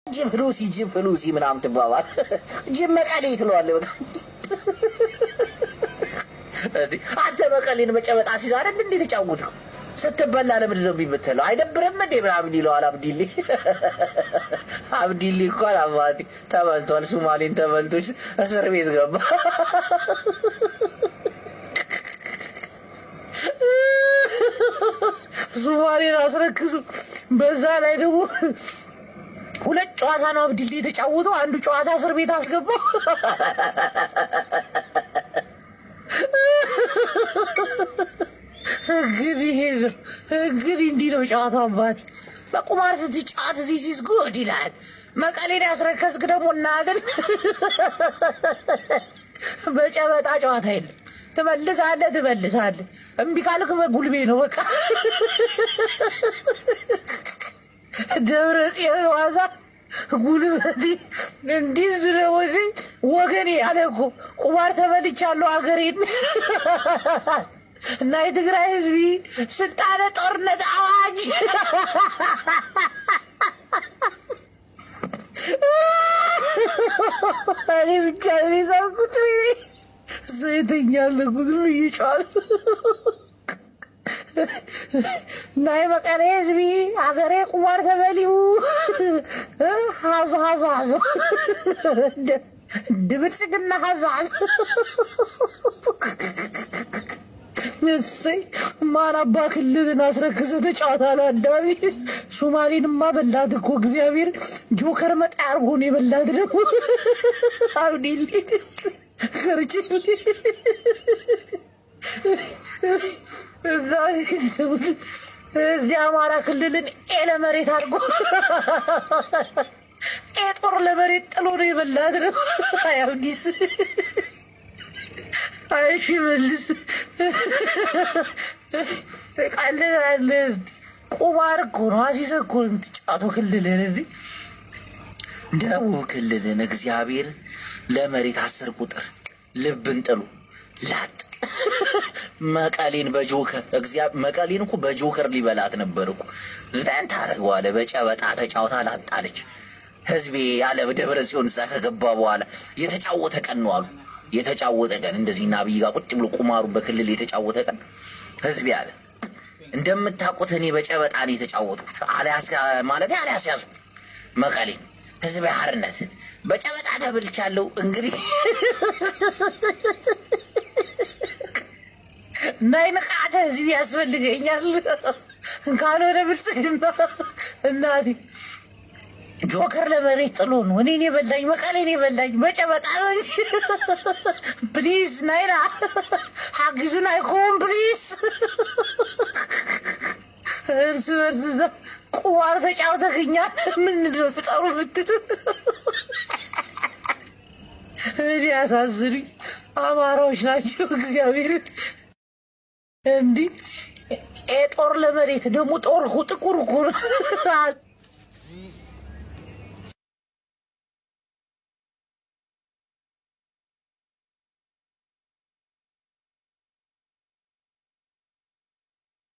ጅብ ሉሲ ጅብ ሉሲ ምናምን ትባባል። ጅብ መቀሌ ትለዋለህ። በቃ እንዴ አንተ መቀሌን መጨበጣ ሲዛ አይደል እንዴ ተጫወትከው? ስትበላ ለምንድን ነው የሚመተለው? አይደብርም እንዴ ምናምን ይለዋል አብዲሌ። አብዲሌ እኮ አባቴ ተበልቷል። ሱማሌን ተበልቶች እስር ቤት ገባ። ሱማሌን አስረክሱ። በዛ ላይ ደግሞ ሁለት ጨዋታ ነው አብዲሌ የተጫወተው። አንዱ ጨዋታ እስር ቤት አስገባው። እንግዲህ ይሄ ነው እንግዲህ እንዲህ ነው ጨዋታው። አባቴ በቁማር ስትጫወት ዚስ ጉድ ይላል። መቀሌን ያስረከስክ ደግሞ እናትን በጨበጣ ጨዋታ የለም። ትመልሳለህ ትመልሳለህ። እምቢ ካልክ በጉልቤ ነው በቃ ደብረ ጽዮን ዋዛ ጉልበቴ እንዲህ ስለሆነ ወገኔ አለ እኮ ቁማር ተበልቻለሁ አገሬን እና የትግራይ ህዝቢ ስልጣነ ጦርነት አዋጅ እኔ ብቻ የሚሰብኩት እሱ የተኛለኩት እየጫዋል እና የመቀሌ ህዝቢ አገሬ ቁማር ተበሊው ሀዞ ሀዞ ሀዞ ድብልጽግና ሀዞ ሀዞ እሰይ ማን አባ ክልልን አስረክሰ ተጫዋታል። አዳሚ ሶማሌንማ በላት እኮ እግዚአብሔር ጆከር መጣ አርጎን የበላት ደግሞ አብዲል ከርች እዛ እዚህ አማራ ክልልን ኤ ለመሬት አድርጎ ኤ ጦር ለመሬት ጥሎ ነው የበላት ነው አያብዲስ አይሺ መልስ ቀልላለ ቁማር እኮ ነው። አሲሰ እኮ የምትጫወተው ክልልን እዚህ ደቡብ ክልልን እግዚአብሔር ለመሬት አስር ቁጥር ልብን ጥሉ ላጥ መቀሌን በጆከር እግዚአብሔር መቀሌን እኮ በጆከር ሊበላት ነበር እኮ እንትን ታደርገዋለህ። በጨበጣ ተጫውታ ላጣለች። ህዝቤ ያለ ደብረ ጽዮን እዛ ከገባ በኋላ የተጫወተ ቀን ነው አሉ የተጫወተ ቀን እንደዚህ እና አብይ ጋር ቁጭ ብሎ ቁማሩ በክልል የተጫወተ ቀን ህዝብ ያለ እንደምታውቁት እኔ በጨበጣ ነው የተጫወትኩት። አልያስ ማለት አልያስ ያዙ መቀሌ ህዝብ ሀርነት በጨበጣ ተብልቻለሁ። እንግዲህ ናይ ንቃተ ህዝብ ያስፈልገኛል። ካልሆነ ብልጽግና እናቴ ጆከር ለመሬት ጥሎ ነው እኔን የበላኝ መቀሌን የበላኝ በጨበጣ ነው። ፕሊዝ ናይና ሀግዙን አይኮን ፕሊዝ። እርስ በርስ እዛ ቁማር ተጫውተክኛል። ምንድን ነው ፍጠሩ ብትል እኔ ያሳዝኑኝ አማራዎች ናቸው። እግዚአብሔር እንዲህ ጦር ለመሬት ደግሞ ጦር ጥቁር እኮ ነው።